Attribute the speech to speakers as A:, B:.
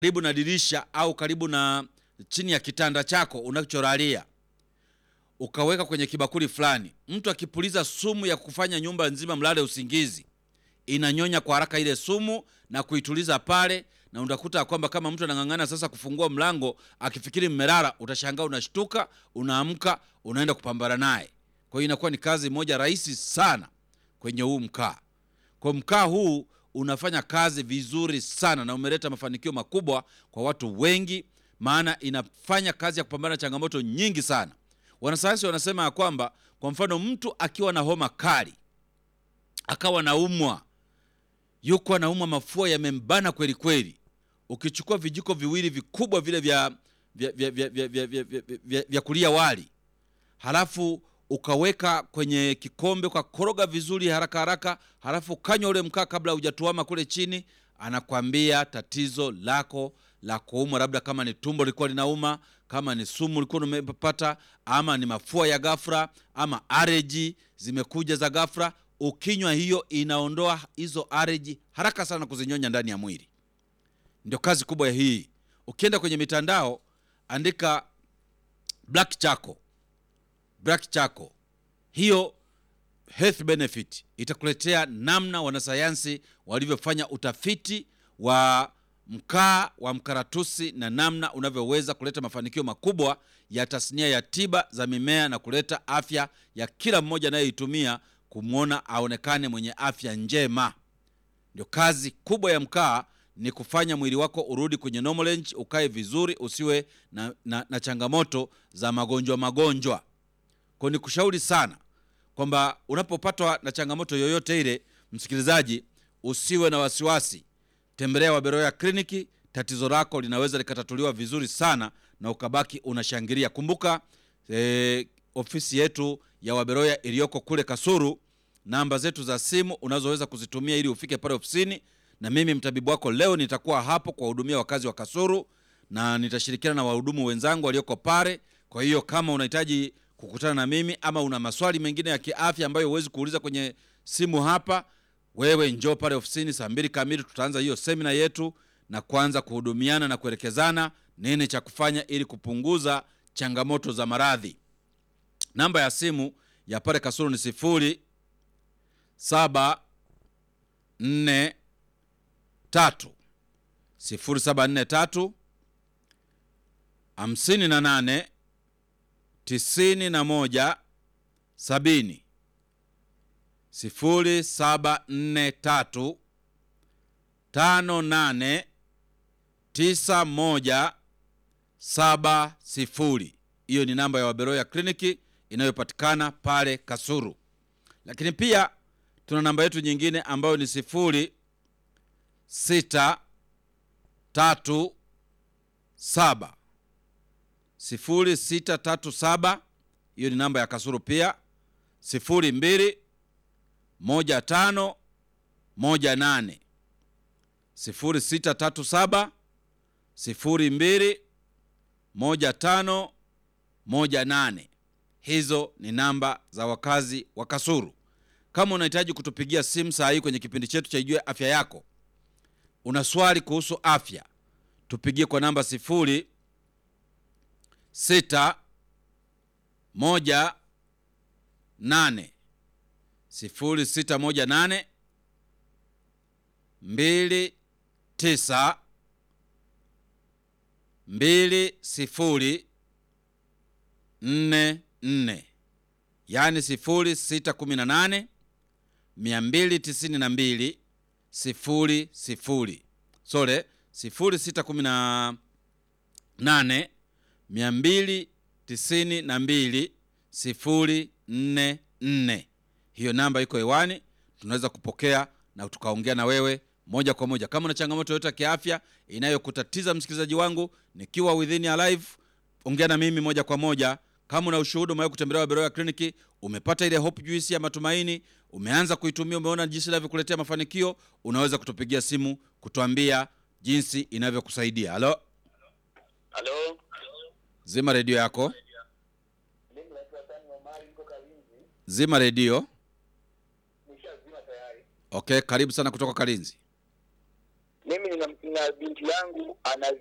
A: karibu na dirisha au karibu na chini ya kitanda chako unacholalia ukaweka kwenye kibakuli fulani, mtu akipuliza sumu ya kufanya nyumba nzima mlale usingizi, inanyonya kwa haraka ile sumu na kuituliza pale, na utakuta kwamba kama mtu anang'ang'ana sasa kufungua mlango akifikiri mmelala, utashangaa unashtuka, unaamka, unaenda kupambana naye. Kwa hiyo inakuwa ni kazi moja rahisi sana kwenye huu mkaa. Kwa mkaa huu unafanya kazi vizuri sana na umeleta mafanikio makubwa kwa watu wengi, maana inafanya kazi ya kupambana na changamoto nyingi sana. Wanasayansi wanasema ya kwamba kwa mfano mtu akiwa na homa kali akawa naumwa, yuko anaumwa, mafua yamembana kweli kweli, ukichukua vijiko viwili vikubwa vile vya, vya, vya, vya, vya, vya, vya, vya, vya, vya kulia wali halafu ukaweka kwenye kikombe ukakoroga vizuri haraka haraka, halafu kanywa ule mkaa kabla hujatuama kule chini, anakwambia tatizo lako la kuumwa, labda kama ni tumbo lilikuwa linauma, kama ni sumu ulikuwa umepata, ama ni mafua ya ghafla, ama areji zimekuja za ghafla, ukinywa hiyo inaondoa hizo areji haraka sana kuzinyonya ndani ya mwili. Ndio kazi kubwa ya hii. Ukienda kwenye mitandao, andika black charcoal black charcoal, hiyo health benefit itakuletea namna wanasayansi walivyofanya utafiti wa mkaa wa mkaratusi na namna unavyoweza kuleta mafanikio makubwa ya tasnia ya tiba za mimea na kuleta afya ya kila mmoja anayeitumia kumwona aonekane mwenye afya njema. Ndio kazi kubwa ya mkaa, ni kufanya mwili wako urudi kwenye normal range, ukae vizuri, usiwe na, na, na changamoto za magonjwa magonjwa kwa ni kushauri sana kwamba unapopatwa na changamoto yoyote ile, msikilizaji, usiwe na wasiwasi, tembelea Waberoya kliniki. Tatizo lako linaweza likatatuliwa vizuri sana na ukabaki unashangilia. Kumbuka eh, ofisi yetu ya Waberoya iliyoko kule Kasuru, namba zetu za simu unazoweza kuzitumia ili ufike pale ofisini, na mimi mtabibu wako leo nitakuwa hapo kuwahudumia wakazi wa Kasuru na nitashirikiana na wahudumu wenzangu walioko pale. Kwa hiyo kama unahitaji kukutana na mimi ama una maswali mengine ya kiafya ambayo huwezi kuuliza kwenye simu hapa, wewe njoo pale ofisini saa mbili kamili. Tutaanza hiyo semina yetu na kuanza kuhudumiana na kuelekezana nini cha kufanya ili kupunguza changamoto za maradhi. Namba ya simu ya pale Kasulu ni sifuri saba nne tatu sifuri saba nne tatu hamsini na nane tisini na moja sabini sifuri saba nne tatu tano nane tisa moja saba sifuri. Hiyo ni namba ya Waberoya kliniki inayopatikana pale Kasuru, lakini pia tuna namba yetu nyingine ambayo ni sifuri sita tatu saba sifuri sita tatu saba. Hiyo ni namba ya Kasuru pia, sifuri mbili moja tano moja nane sifuri sita tatu saba sifuri mbili moja tano moja nane. Hizo ni namba za wakazi wa Kasuru. Kama unahitaji kutupigia simu saa hii kwenye kipindi chetu cha Ijue Afya Yako, una swali kuhusu afya, tupigie kwa namba sifuri sita moja nane sifuri sita moja nane mbili tisa mbili sifuri nne nne, yaani sifuri sita kumi na nane mia mbili tisini na mbili sifuri sifuri sore sifuri sita kumi na nane mia mbili tisini na mbili sifuri nne nne. Hiyo namba iko hewani, tunaweza kupokea na tukaongea na wewe moja kwa moja. Kama una changamoto yoyote ya kiafya inayokutatiza msikilizaji wangu, nikiwa within ya live, ongea na mimi moja kwa moja. Kama una ushuhuda, umewahi kutembelea Waberoya kliniki, umepata ile hope juice ya matumaini, umeanza kuitumia, umeona jinsi inavyokuletea mafanikio, unaweza kutupigia simu kutuambia jinsi inavyokusaidia. Halo,
B: Halo,
A: zima redio yako,
B: mimi naitwa Tani Omari, niko Kalinzi.
A: zima redio.
B: Nishazima tayari.
A: Okay, karibu sana kutoka Kalinzi.
B: mimi nina, nina binti yangu ana